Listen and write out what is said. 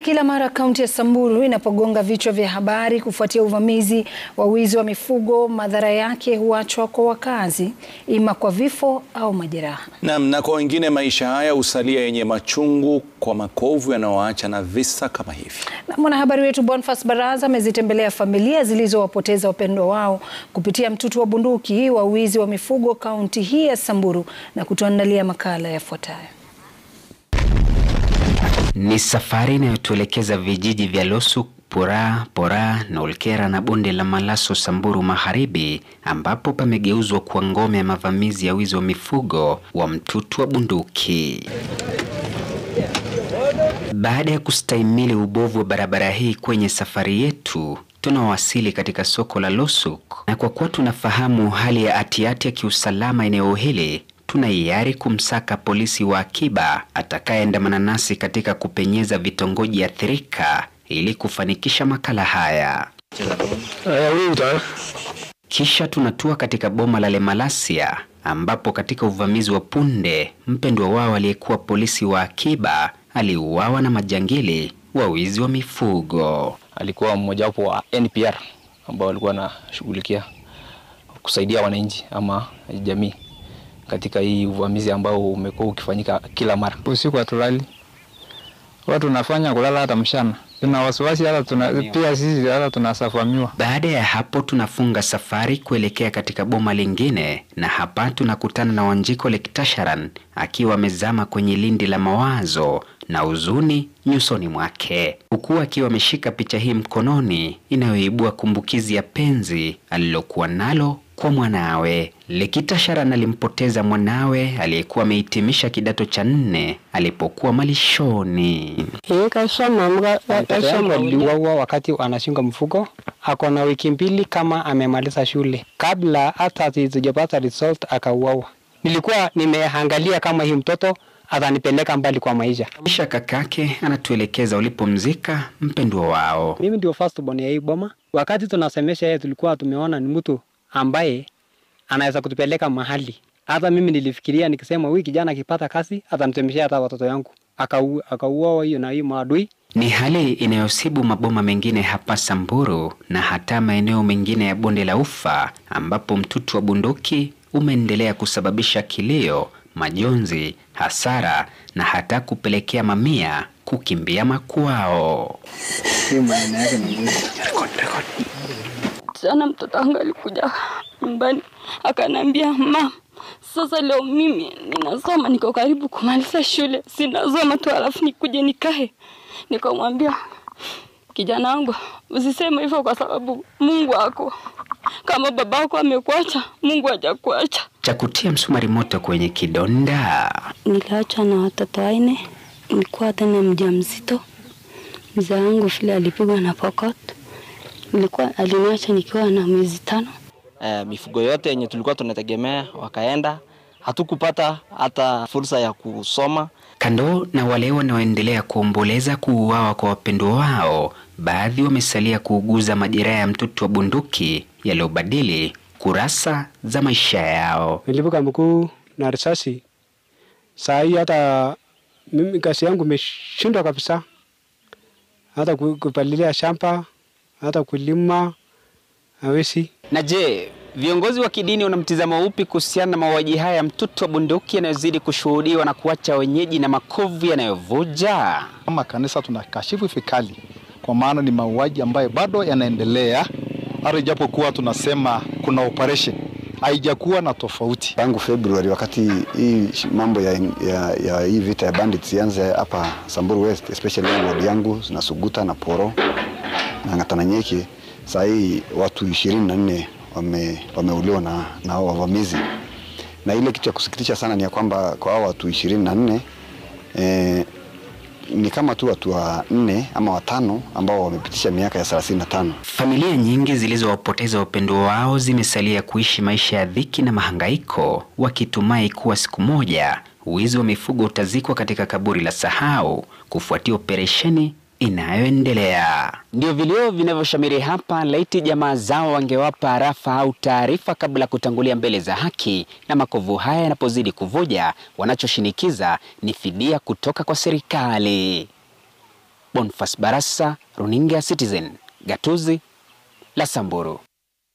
kila mara kaunti ya Samburu inapogonga vichwa vya habari kufuatia uvamizi wa wizi wa mifugo, madhara yake huachwa kwa wakazi, ima kwa vifo au majeraha. Naam, na kwa wengine maisha haya husalia yenye machungu kwa makovu yanayoacha na visa kama hivi. Na mwanahabari wetu Boniface Baraza amezitembelea familia zilizowapoteza wapendwa wao kupitia mtutu wa bunduki wa wizi wa mifugo kaunti hii ya Samburu na kutuandalia makala yafuatayo. Ni safari inayotuelekeza vijiji vya Losuk, Pura, Pora na Olkera na bonde la Malaso Samburu Magharibi ambapo pamegeuzwa kuwa ngome ya mavamizi ya wizi wa mifugo wa mtutu wa bunduki. Baada ya kustahimili ubovu wa barabara hii kwenye safari yetu, tunawasili katika soko la Losuk, na kwa kuwa tunafahamu hali ya atiati ya kiusalama eneo hili tuna hiari kumsaka polisi wa akiba atakayeandamana nasi katika kupenyeza vitongoji athirika ili kufanikisha makala haya. Kisha tunatua katika boma la Lemalasia ambapo katika uvamizi wa punde mpendwa wao aliyekuwa polisi wa akiba aliuawa na majangili wa wizi wa mifugo. Alikuwa mmojawapo wa NPR ambao walikuwa wanashughulikia kusaidia wananchi ama jamii katika hii uvamizi ambao umekuwa ukifanyika kila mara. Usiku hatulali, huwa tunafanya kulala hata mchana, tuna wasiwasi hata tuna, pia sisi hata tunasafamiwa. Baada ya hapo tunafunga safari kuelekea katika boma lingine, na hapa tunakutana na Wanjiko Lektasharan akiwa amezama kwenye lindi la mawazo na huzuni nyusoni mwake, huku akiwa ameshika picha hii mkononi inayoibua kumbukizi ya penzi alilokuwa nalo kwa mwanawe. Lektasharan alimpoteza mwanawe aliyekuwa amehitimisha kidato cha nne alipokuwa malishoni. Aliuawa wakati anashunga mfugo, ako na wiki mbili kama amemaliza shule, kabla hata hatujapata result akauawa. Nilikuwa nimeangalia kama hii mtoto atanipeleka mbali kwa maisha. Kisha kakake anatuelekeza ulipomzika mpendwa wao. Mimi ndio first born ya hii boma. Wakati tunasemesha yeye, tulikuwa tumeona ni mtu ambaye anaweza kutupeleka mahali. Hata mimi nilifikiria nikisema, huyu kijana akipata kazi atamtemeshea hata watoto yangu. Akauawa hiyo na hiyo maadui. Ni hali inayosibu maboma mengine hapa Samburu na hata maeneo mengine ya bonde la Ufa ambapo mtutu wa bunduki umeendelea kusababisha kilio, majonzi, hasara na hata kupelekea mamia kukimbia makwao. Jana mtoto wangu alikuja nyumbani akaniambia, ma, sasa leo mimi ninasoma, niko karibu kumaliza shule, sinasoma tu alafu nikuje nikae. Nikamwambia kijana wangu, usiseme hivyo kwa sababu Mungu ako kama babako amekuacha, Mungu hajakuacha. Cha kutia msumari moto kwenye kidonda. Niliachwa na watoto wanne, nilikuwa tena mjamzito. Mzee wangu vile alipigwa na pokot, nilikuwa aliniacha nikiwa na miezi tano. Eh, mifugo yote yenye tulikuwa tunategemea wakaenda, hatukupata hata fursa ya kusoma. Kando na wale wanaoendelea kuomboleza kuuawa kwa wapendwa wao, baadhi wamesalia kuuguza majeraha ya mtutu wa bunduki yaliyobadili kurasa za maisha yao. Nilipuka mkuu na risasi. Saa hii hata mimi kazi yangu imeshindwa kabisa, hata kupalilia shamba, hata kulima hawezi. Na je, viongozi wa kidini wana mtizamo upi kuhusiana na mauaji haya ya mtutu wa bunduki yanayozidi kushuhudiwa na kuacha wenyeji na makovu yanayovuja? Kama kanisa tunakashifu vikali, kwa maana ni mauaji ambayo bado yanaendelea, hata ijapokuwa tunasema kuna operation haijakuwa na tofauti tangu Februari, wakati hii mambo ya, ya, ya hii vita ya bandits ianze hapa Samburu West, especially ward yangu na Suguta na Poro na Ngatananyeki. Saa hii watu ishirini na nne wame, wameuliwa na, na hao wavamizi, na ile kitu ya kusikitisha sana ni ya kwamba kwa hao watu ishirini na nne eh, ni kama tu watu wa nne ama watano ambao wamepitisha miaka ya 35. Familia nyingi zilizowapoteza wapendwa wao zimesalia kuishi maisha ya dhiki na mahangaiko, wakitumai kuwa siku moja wizi wa mifugo utazikwa katika kaburi la sahau kufuatia operesheni inayoendelea. Ndio vilio vinavyoshamiri hapa. Laiti jamaa zao wangewapa arafa au taarifa kabla ya kutangulia mbele za haki, na makovu haya yanapozidi kuvuja, wanachoshinikiza ni fidia kutoka kwa serikali. Bonfas Barasa, runinga ya Citizen, gatuzi la Samburu.